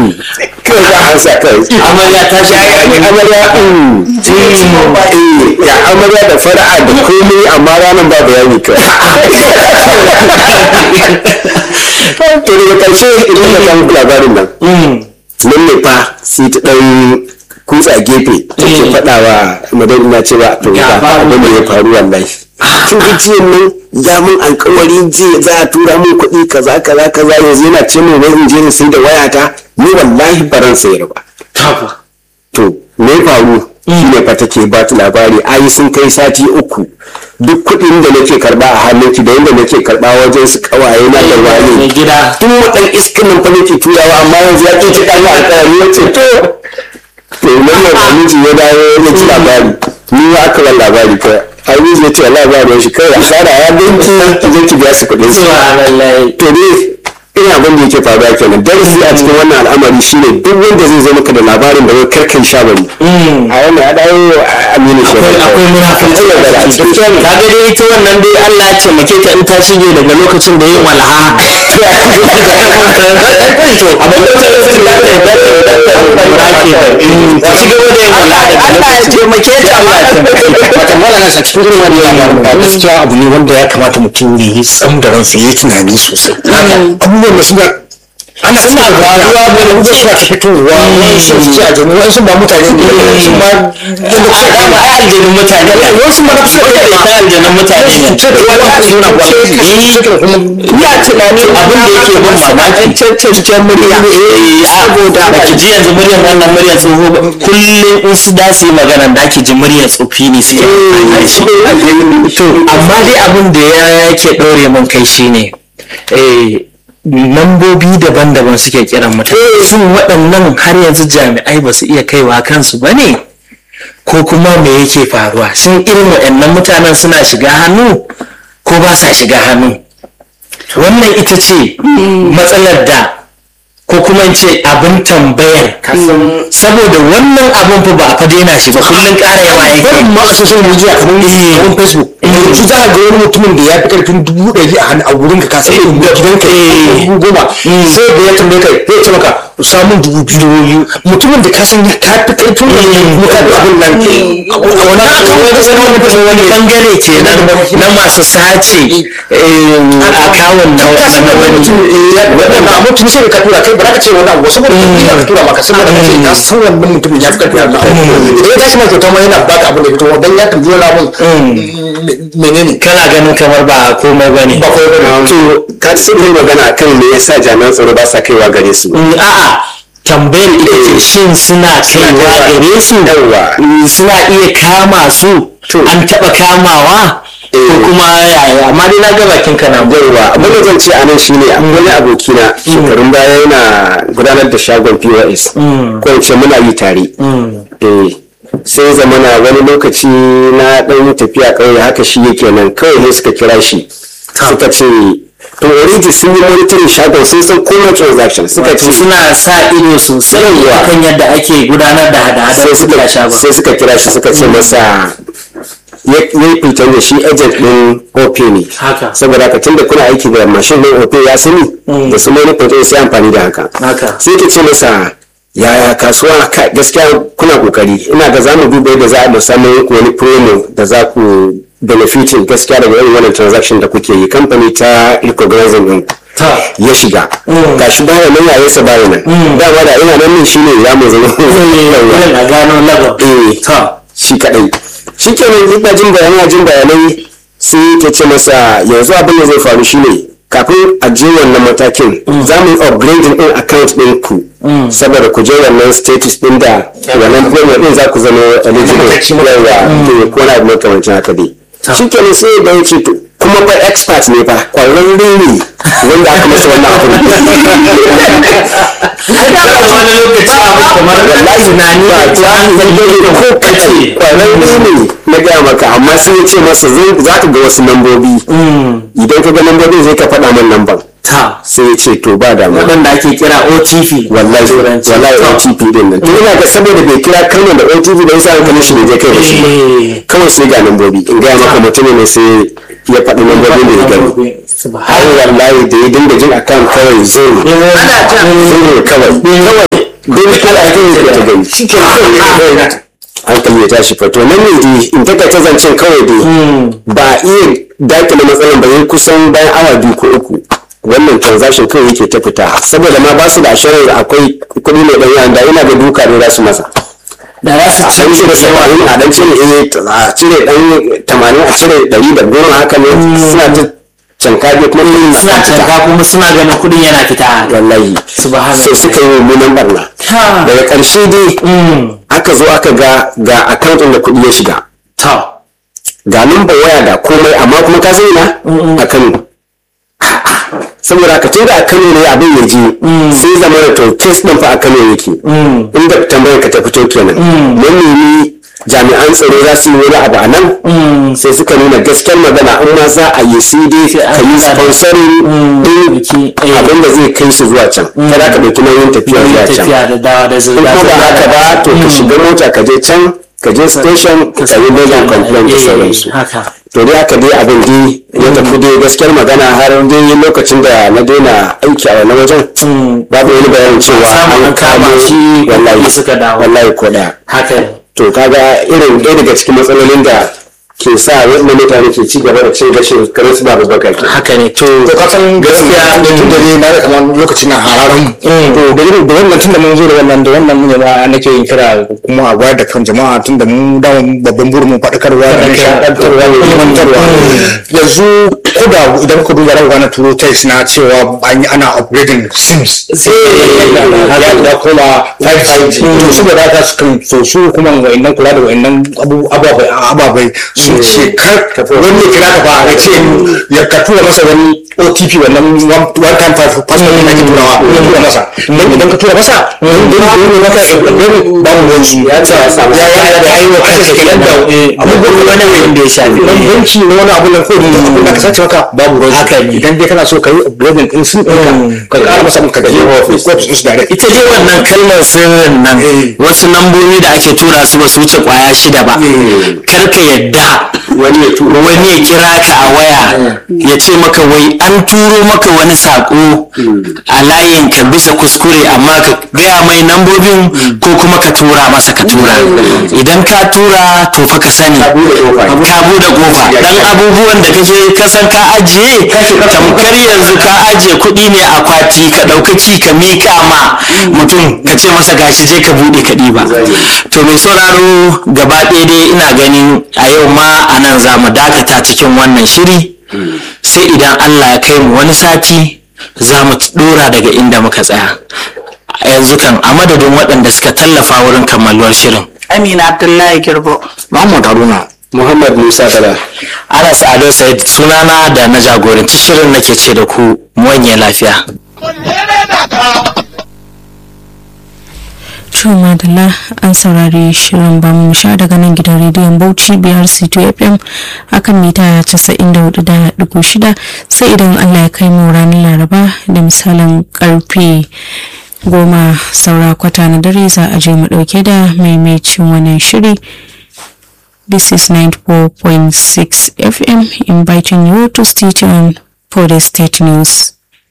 kawai za a ansa kawai amarya ta shi ya yi amarya mm, eh, ya amarya da fara'a da komai amma ranar ba bayani kawai to daga karshe idan ka samu labarin nan nan ne fa sai ta ɗan kutsa gefe take faɗawa madadina cewa to ga fa abin da ya faru wallahi kin ga jiyan nan ya mun alkawari jiya za a tura mun kuɗi kaza kaza kaza yanzu yana ce min wai in je in sai da wayata ni wallahi baran sayar ba to me ya faru shine fa take ba ta labari ai sun kai sati uku duk kuɗin da nake karba a hannunki da yadda nake karba wajen su kawaye na da wani mai gida tun wadan iskin nan fa nake turawa amma yanzu ya ƙi cika ni alƙawari ya ce to to nan ne ba miji ya dawo ya ci labari ni ma aka ban labari ka ai miji ya ce Allah ba da shi kai asara ya dinki ki je ki biya su kuɗin su subhanallah to dai ina abin da yake faruwa kenan darasi a cikin wannan al'amari shine duk wanda zai zo maka da labarin da wai karkan sha bane a wannan ya dawo a aminu shi akwai akwai munafurci da a a ciki cikin ka ga dai ita wannan dai Allah ya ce make ta in ta shige daga lokacin da yin walha to abin da ta yi da ta da ta ta ci gaba da yin walha daga Allah ya taimake ta Allah ya taimake ta wata malana sa cikin irin wannan labarin ba gaskiya abu ne wanda ya kamata mutum ya yi tsam da ransa ya yi tunani sosai abubuwan da suna ana suna faruwa da abubuwan suna ta fitowa wani sun ci a jami'a wani sun ba mutane ne wasu ma yadda kusa dama ai aljanun mutane ne wasu ma na kusa da ita aljanun mutane ne ce da wani a suna ba ya tunani abin da yake ban mamaki cancancen murya saboda da ki ji yanzu muryar wannan muryar tsoho ba. kullum in su da su yi magana da ki ji muryar tsofi ne suke amfani da shi. to amma dai abin da ya yake ɗore min kai shine eh lambobi daban-daban suke kiran mutane shin waɗannan har yanzu jami'ai ba su iya kaiwa kansu ba ne ko kuma me yake faruwa shin irin waɗannan mutanen suna shiga hannu ko ba sa shiga hannu wannan ita ce matsalar da ko kuma in ce abin tambayar saboda wannan abin fa ba a fa daina shi ba kullum ƙara yawa yake barin ma a social media kamar kamar facebook yanzu za a ga wani mutumin da ya fi karfin dubu ɗari a hannu a wurin ka kasa irin gidanka dubu goma sai da ya tambaye ka zai ce maka samun dubu biyu mutumin da ka san ya ka fi karfin wannan kuma ka fi abin nan a wannan akawai da sanar da fashin wani bangare kenan na masu sace akawun na ka san na wani mutum wani waɗanda a mutum sai ka tura kai ba za ka ce wani abu saboda kuɗi za ka tura maka saboda ka ce ka san wannan mutumin ya fi karfin wannan abu idan ya tashi ma kyauta ma yana baka abin da ya fito dan ya tambayi wani abun menene kana ganin kamar ba komai ba ne ba kawai bane to ka ci sai magana akan me yasa jami'an tsaro ba sa kaiwa gare su a'a tambayar ita ce shin suna kaiwa gare su Yawwa. suna iya kama su an taɓa kamawa ko kuma yaya amma dai na ga bakin ka na yauwa abin da zan ce a nan shine wani abokina shekarun baya yana gudanar da shagon pos ko in ce muna yi tare eh sai zamana wani lokaci na ɗan tafiya ƙauye haka shi yake nan kawai ne suka kira shi suka ce to already sun yi monitoring shagon sun san komai transaction suka wato ce suna sa ido sosai Yawwa. kan yadda ake gudanar da hada-hadar sai kuɗi a suka shagon sai suka kira shi suka ce masa ya yi fitar da shi agent din OP ne Haka. saboda haka tunda kuna aiki da mashin din OP ya sani da su mai fitar sai amfani da haka Haka. sai ke ce masa yaya kasuwa ka gaskiya kuna kokari ina ga zamu duba yadda za a da samun wani promo da za ku benefitin gaskiya daga irin wannan transaction da kuke yi kamfani ta recognizing din ta ya shiga gashi baya nan yayansa baya nan dama da ina nan ne shine ya mu zama irin a gano labar eh ta shi kadai shi kenan ina jin bayanai jin bayanai sai ta ce masa yanzu abin da zai faru shine kafin a je wannan matakin za mu yi upgrading din account din ku saboda ku je wannan status din da wannan premier din za ku zama eligible yawa to ko na abu makamancin haka dai shi kenan sai da ya ce to kuma fa expert ne fa kwararre ne wanda aka masa wannan abu wani lokaci abu kamar wallahi tunani ba ta hankali da ko kace kwararre ne na gaya maka amma sai ya ce masa zai- za ka ga wasu lambobi idan ka ga lambobin zai ka faɗa min lamban ta sai ya ce to ba damuwa waɗanda ake kira OTP wallahi turanci wallahi OTP din nan to ina ga saboda bai kira kalmar da OTP da yasa hankalin shi bai je kai da shi ba. Eh. kawai sai ga lambobi in gaya maka mutumin ne sai ya faɗi lambobin da ya gani har wallahi da ya dinga jin akan kawai zai ana zai kawai kawai kawai ta gani shi ke hankali ya tashi fato nan ne dai in ta ta zancen kawai dai ba a iya dakile matsalan ba yi kusan bayan awa biyu ko uku wannan transaction kawai yake ta fita saboda ma ba su da ashirin akwai kuɗi mai ɗan yawan da ina da duka ne za su masa da za su a dan cire saba'in a dan cire eh a cire dan tamanin a cire ɗari da goma haka ne suna ta canka ne kuma kuɗin na suna fita canka kuma suna ganin kuɗin yana fita wallahi Subhanallah. sai suka yi mummunan barna Ha. daga ƙarshe dai aka zo aka ga ga account ɗin da kuɗi ya shiga to ga number waya da komai amma kuma ka sani na a Kano saboda haka tun da a Kano ne abin ya je sai zama da to case ɗin fa a Kano yake inda tambayar ka ta fito kenan mun nemi jami'an tsaro za su yi wani abu a nan sai suka nuna gaskiyar magana in ma za a yi sai dai ka yi sponsoring din biki eh, abin da zai kai su zuwa can kada ka ɗauki nauyin tafiya zuwa can tafiya da dawa da in zirga ko ba haka ba to ka shiga mota ka je can ka je station ka yi lodin complaint da sauransu haka to dai haka dai abin dai ya tafi dai gaskiyar magana har dai lokacin da na daina aiki a wannan wajen babu wani bayanin cewa samu an kama shi ko wallahi kuɗi suka dawo. wallahi ko daya haka to kaga irin ɗaya daga cikin matsalolin da ke sa wannan mutane ke ci gaba da cin gashin kare su babu baka ke haka ne to to ka san gaskiya da tun da ne na da kamar lokacin na hararan to da irin da wannan tun da mun zo da wannan da wannan ne ma nake yin kira kuma a wayar da kan jama'a tun da mun da babban burin mu faɗakarwa da nishaɗantarwa da ilmantarwa yanzu ko da idan ka duba rawa na turo text na cewa an yi ana upgrading sims ya da kuma 5G to saboda haka su kan so su kuma wa'annan kula da wa'annan abu- ababai ababai sun ce kar wanda ya kira ka ba ya ce ya ka tura masa wani OTP wannan one one time pass- password da ake turawa ya tura masa dan idan ka tura masa don don don maka da don ba mu wani ya ce ya samu ya ya da ayi wa kansa kenan da abubuwan wani wanda ya shafi dan banki ne wani abu nan ko da abun da ka sace maka babu ruwan Haka ne. idan dai kana so ka yi upgrading din sun ɗinka ka ƙara masa ka gaje office office su direct ita dai wannan kalmar sirrin nan wasu lambobi da ake tura su ba su wuce kwaya shida ba kar ka yadda wani ya tura wani ya kira ka a waya ya ce maka wai an turo maka wani sako a layin ka bisa kuskure amma ka gaya mai nambobin ko kuma ka tura masa ka tura idan ka tura to fa ka sani ka bude kofa. bude kofa dan abubuwan da kake kasan ka ajiye tamkar yanzu ka ajiye kuɗi ne a kwati ka ɗaukaci ka mika ma mutum ka ce masa gashi je ka buɗe ka ɗiba to mai sauraro gaba ɗaya dai ina ganin a yau ma a nan za mu dakata cikin wannan shiri sai idan Allah ya kai mu wani sati za mu ɗora daga inda muka tsaya a yanzu kan a madadin waɗanda suka tallafa wurin kammaluwar shirin Amina Abdullahi Girbo. Muhammad Haruna Muhammad Musa Bala Anas Ado Said sunana da na jagoranci shirin nake ce da ku mu wanye lafiya To madalla an saurari shirin bamu sha daga nan gidan rediyon Bauchi biyar C2 FM akan mita 94.6 sai idan Allah ya kai mu ranar Laraba da misalin karfe goma saura kwata na dare za a je mu dauke da maimacin wannan shiri. This is 94.6 FM inviting you to stay tuned for the state news.